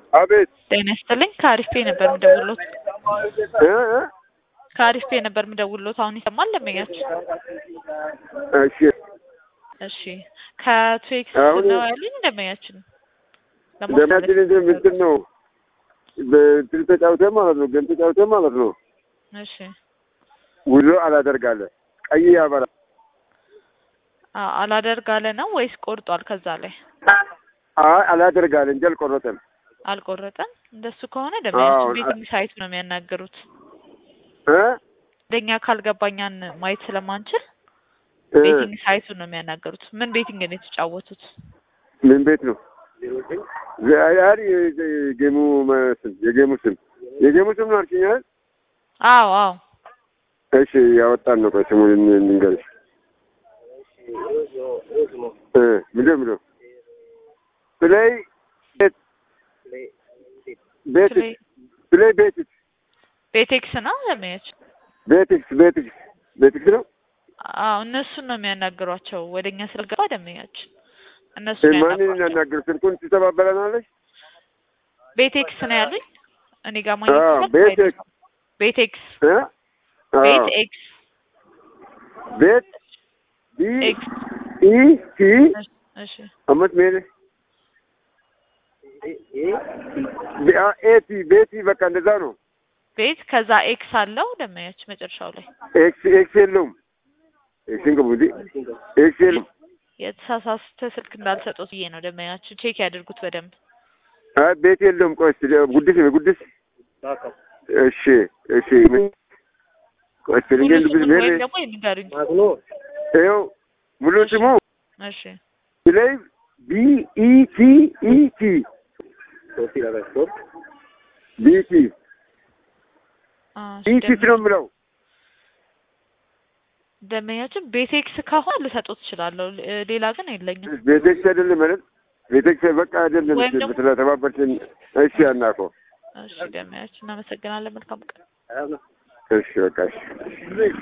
አቤት ጤና ይስጥልኝ። ከአሪፍ ፔ ነበር የምደውልሎት። እ እ ከአሪፍ ፔ ነበር የምደውልሎት። አሁን ይሰማል ደንበኛችን? እሺ እሺ ከትዌክስ አሁን- ነው ያሉኝ ደንበኛችን። ደማችን እንትን ምንድን ነው በእንትን ተጫውተን ማለት ነው ግን ተጫውተን ማለት ነው እሺ ውሎ አላደርጋለ ቀይ ያበራ አ- አላደርግ አለ ነው ወይስ ቆርጧል? ከዛ ላይ አይ አላደርጋለ እንጂ አልቆረጠም። አልቆረጠም። እንደሱ ከሆነ ደንበኛችን አዎ፣ ቤቲንግ ሳይት ነው የሚያናገሩት። እ እንደኛ ካልገባኛን ማየት ስለማንችል እ ቤቲንግ ሳይቱን ነው የሚያናገሩት። ምን ቤቲንግ ነው የተጫወቱት? ምን ቤት ነው ዛሬ የጌሙ ስም የጌሙ ስም የጌሙ ስም ነው አልሽኝ አይደል? አዎ አዎ እሺ ያወጣን ነው። ቆይ ስሙን እን- እንንገርሽ እ ምንድን ነው የሚለው ፕሌይ ቤት ቤት ፕሌይ- ፕሌይ ቤትክስ ቤቴክስ ነው ደንበኛችን። ቤትክስ ቤትክስ ቤትክስ ነው አዎ እነሱን ነው የሚያናግሯቸው። ወደኛ ስለገባ ደንበኛችን እነሱ እ ነው ማንን ያናግሯቸው። እናናገር? ስልኩን ትተባበለናለች። ቤቴክስ ነው ያሉኝ። እኔ ጋር ማግኘት አዎ ይችላል? ቤትክስ ቤቴክስ እ አዎ ቤት ኤክስ ቤት ቢ ኤክስ ኢ ቲ እሺ፣ እሺ አመት ሜል ኤቲ ቤቲ በቃ እንደዛ ነው። ቤት ከዛ ኤክስ አለው ደንበኛችን መጨረሻው ላይ ኤክስ ኤክስ የለውም። ኤክስን ግቡ እንጂ ኤክስ የለውም። የተሳሳተ ስልክ እንዳልሰጡት ብዬ ነው ደንበኛችን። ቼክ ያድርጉት በደንብ። አይ ቤት የለውም። ቆይ እስኪ ጉድስ ጉድስ እሺ እሺ ቆይ እስኪ ሙሉ ልንገር ልብስ ስሙን ሜል ወይም ደግሞ የሚንገሩኝ። ይኸው ሙሉ ስሙ እሺ ላይ ቢ ኢ ቲ ኢ ቲ ቢቲ አ፣ እሺ፣ ኢቲት ነው የምለው። ደንበኛችን ቤቴክስ ከሆነ ልሰጡት እችላለሁ። ሌ- ሌላ ግን የለኝም። ቤቴክስ አይደለም አይደል? ቤቴክስ በቃ አይደለም ወይም ደግሞ- ስለተባበርሽን። እሺ አናውቀው። እሺ ደንበኛችን እናመሰግናለን። መልካም ቀን። እሺ በቃ እሺ